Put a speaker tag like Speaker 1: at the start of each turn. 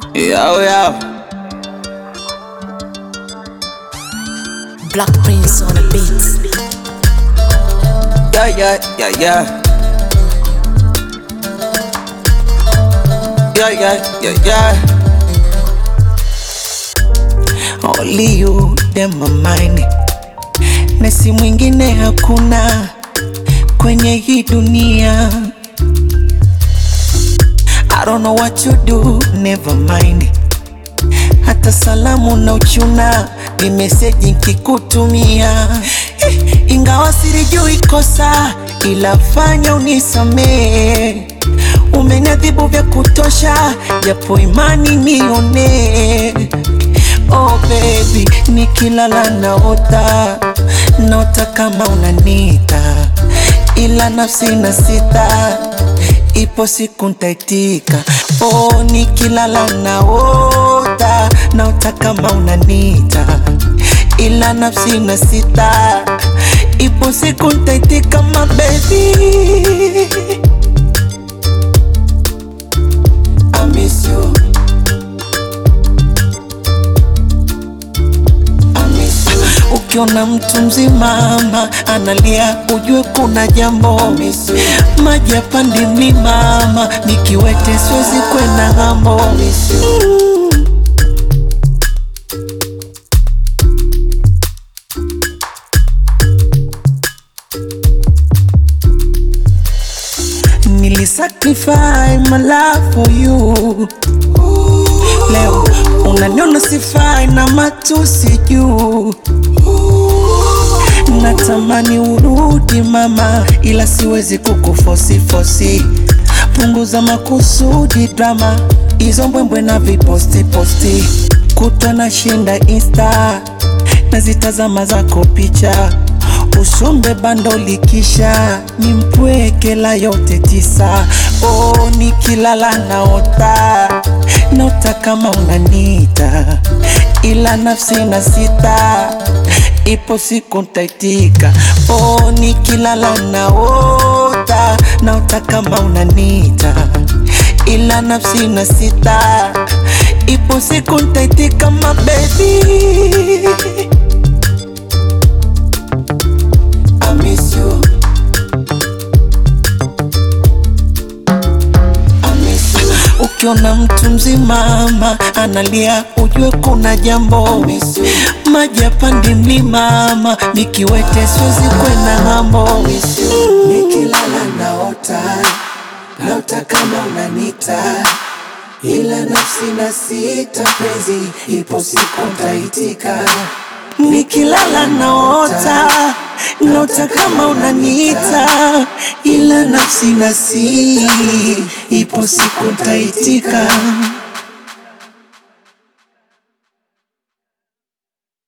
Speaker 1: Yo, yo.
Speaker 2: Black Prince on the beats.
Speaker 1: Yeah, yeah, yeah, yeah. Yeah, yeah, yeah, yeah. Only you dem my mind. Na si mwingine hakuna kwenye hii dunia. I don't know what you do, never mind. Hata salamu na uchuna ni meseji nkikutumia, Eh, ingawa silijui kosa, ila fanya unisamee. Umeniadhibu vya kutosha, japo imani nione. Oh baby, nikilala naota, naota kama unanita, ila nafsi na sita ipo siku ntaitika. Oh, nikilala naota, naota kama unanita, ila nafsi na sita, ipo siku ntaitika, my baby. I miss you. I miss you. Ukiona mtu mzima ama analia, ujue kuna jambo. Maji yapandi mlimama, nikiwete siwezi kwenda ng'ambo. Mm. Nilisacrifice my life for you. Leo unaniona sifai na matusi juu. Natamani urudi mama, ila siwezi kukufosi fosi. Punguza makusudi drama, hizo mbwembwe na viposti posti. Kutwa na shinda insta, nazitazama zako picha usombe bando likisha ni mpwekela yote tisa. Oh, nikilala naota naota kama unanita, ila nafsi na sita, ipo siku ntaitika. Oh, nikilala naota naota kama unanita, ila nafsi na sita, ipo siku ntaitika, my baby. I miss you. I miss you. Ukiona mtu mzima ama analia, ujue kuna jambo. Maji yapandi mlimama, nikiwete siwezi kwenda ng'ambo.
Speaker 3: Nikilala naota, naota kama unanita, ila nafsi na sita, penzi ipo siku ntaitika.
Speaker 1: Nikilala naota, naota kama unaniita, ila nafsi nasi, ipo siku ntaitika.